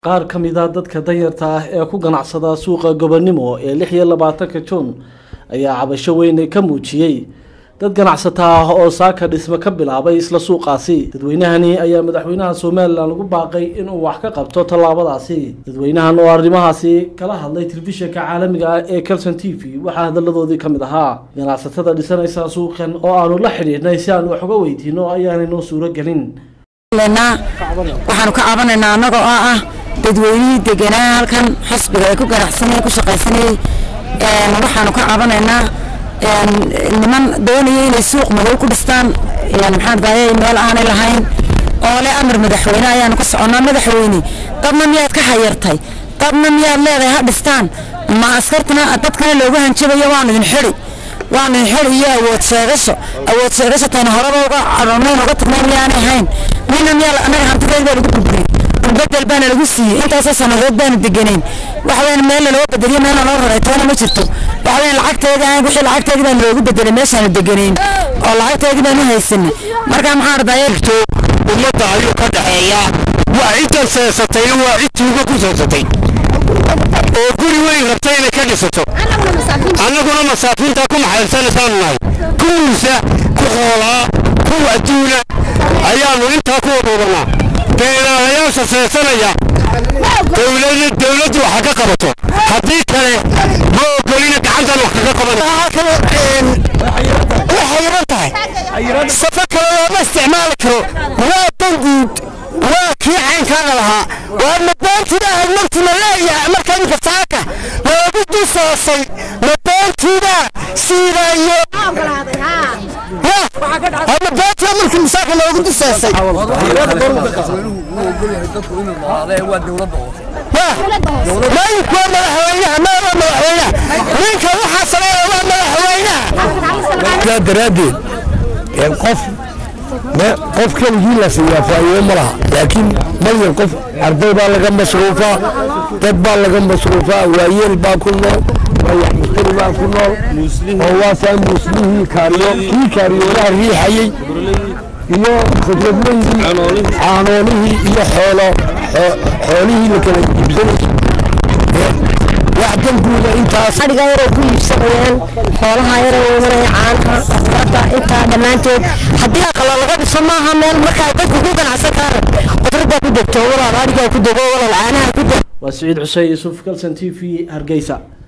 qaar ka mid a dadka danyarta ah ee ku ganacsada suuqa gobonimo ee lix iyo labaatanka juun ayaa cabasho weyne ka muujiyey dad ganacsata ah oo saaka dhisme ka bilaabay isla suuqaasi dadweynahani ayaa madaxweynaha somalilan ugu baaqay inuu wax ka qabto tallaabadaasi dadweynahan oo arrimahaasi kala hadlay telefishinka caalamiga ah ee calson t v waxaa hadalladoodii ka mid ahaa ganacsatada dhisanaysa suuqan oo aanu la xidhiidhnay si aan wax uga weydiino ayaanay noo suuro gelin waxaanu ka cabanaynaa annagoo oo ah dadweynihii deganaa halkan xisbiga ee ku ganacsanayay ku shaqaysanayay waxaanu ka cabanaynaa niman doonaya inay suuq madow ku dhistaan maxaan daayay meel aanay lahayn oo le amar madaxweyne ayaanu ka soconnaa madaxweyne dadna miyaad ka hayartay dadna miyaad leedahay ha dhistaan ma askartana dadkana loogu hanjabayo waanu idin xidi waanu idin xidi iyo awood sheegasho awood sheegasho tayna horeba uga cadhoonayn uga tagnay miyaanay ahayn mina miyaa annaga hantideed baa lagu burburiyey bedel baana lagu siiyey intaasoo sanadood baanu deganayn waxaweyaan meel loo bedeliyo meelna loo raray toona ma jirto waxaweyaan lacagteeda wixii lacagteedii baan loogu bedelay meeshaanu deganayn oo lacagteedii baanu haysanay marka maxaa ardaya ummadda ayuu ka dhaxeeyaa waa ciddan seesatayna waa cid tuuga ku seesatay oo guri weyn rabtay inay ka dhisato annaguna masaakiintaa ku maxaybsanaysaanu nahay ku muusa ku xoolaa ku adduuna ayaannu intaa ku wadwadanaa beelaalayaasha seesanaya dowladdu waxa ka qabato haddii kale ma ogolina gacantan wax kaga qabanwaxayiran tahay safo kale looma isticmaali karo waa danguud waa kii caynkaaga lahaa waa mabaantiida ahayd martii la leeyahay marka inka saaka loogu dusoosay mabaantiida siidayo mabaantiida markii musaaka loogu dusoosay maayinku waa madaxweynaha maaba madaxweynaha ninka waxaa sameeya waa madaxweynaha daraaddeed qof qof keligii la siiyaa faa'iido ma laha laakiin malyan qof arday baa laga masruufaa dad baa laga masruufaa waayeel baa ku nool wayax mustari baa ku nool oo waasaa muslihii kaariyo kii kaariyoolaha riixayey iyo khudradleydii caanoolihii iyo xoolo xoolihii la kala iibsanayay wax danguuda intaas adhiga yaray ku iibsanayaan xoolaha yaray imanaya caanaha afrada intaa dhammaanteed haddii aqala laga dhiso maaha meel markaa dadku ku ganacsan kaaran qudradaa ku degto walaal adhigaa ku dego walaal caanaha ku dego waa siciid xuseen yuusuf calson t v hargeysa